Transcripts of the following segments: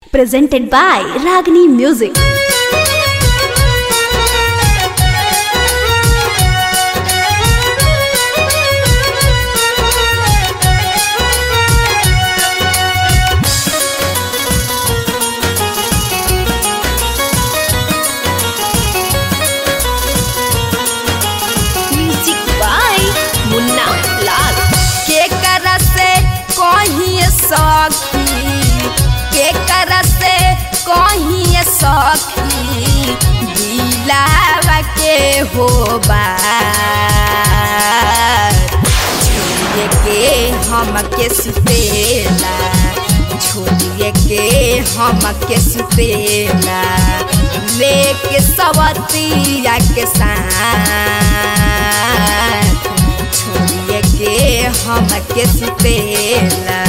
presented by Ragini Music. Music by Munna Lal. के करसे कहीं सखी के करसे कहीं सखी दिलावा के होबा छोड़िए के हमके सुतेला छोड़िए के हमके सुतेला लेके सवतिया के साथ छोड़िए के हमके सुतेला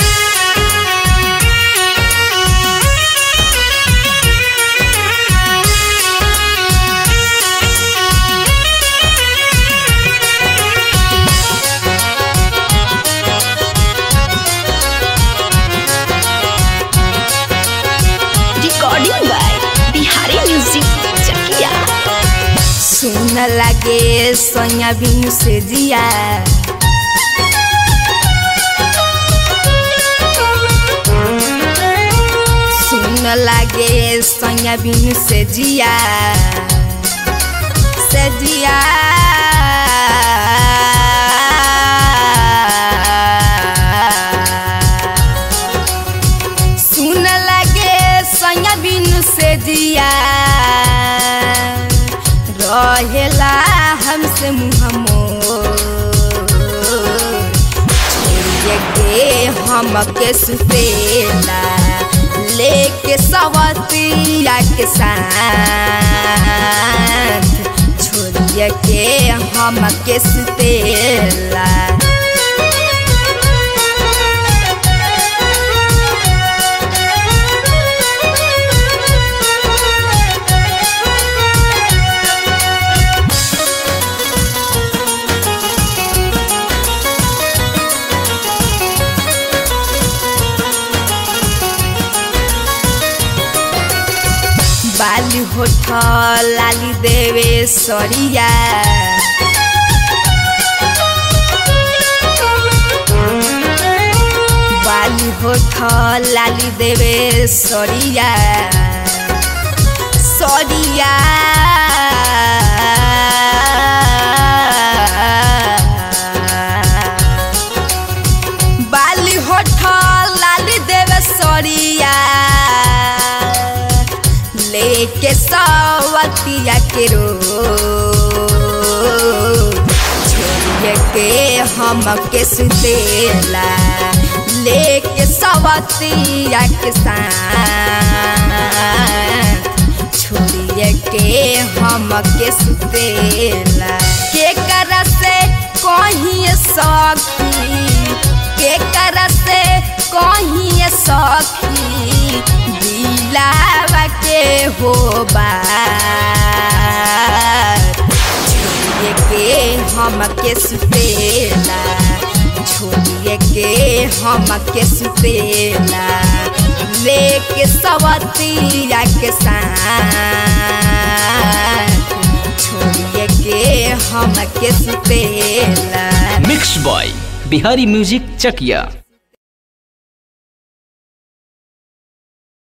Recording by Bihari Music Chakia. सुन लगे सोया बिनु से जिया सुन लगे सोया बिनु से जिया से जिया सुन लगे सोया बिनु से जिया रहेला हमसे मुहमो छोड़िए के हमके सुतेला लेके सवतिया के साथ छोड़िए के हमके सुतेला बाली होठल लाली देवे सरिया बाली होठल लाली देवे सरिया सरिया बाली होठल लाली देवे सरिया लेके सवतिया के रो छोड़िए के हमके सुतेला लेके सवतिया के साथ छोड़िए के हमके सुतेला के करसे कहीं सखी के करसे कहीं सखी दिलावा के होबा छोड़िए के हमके सुतेला छोड़िए के हमके सुतेला लेके सवतिया के साथ छोड़िए के हमके सुतेला mix by Bihari music Chakiya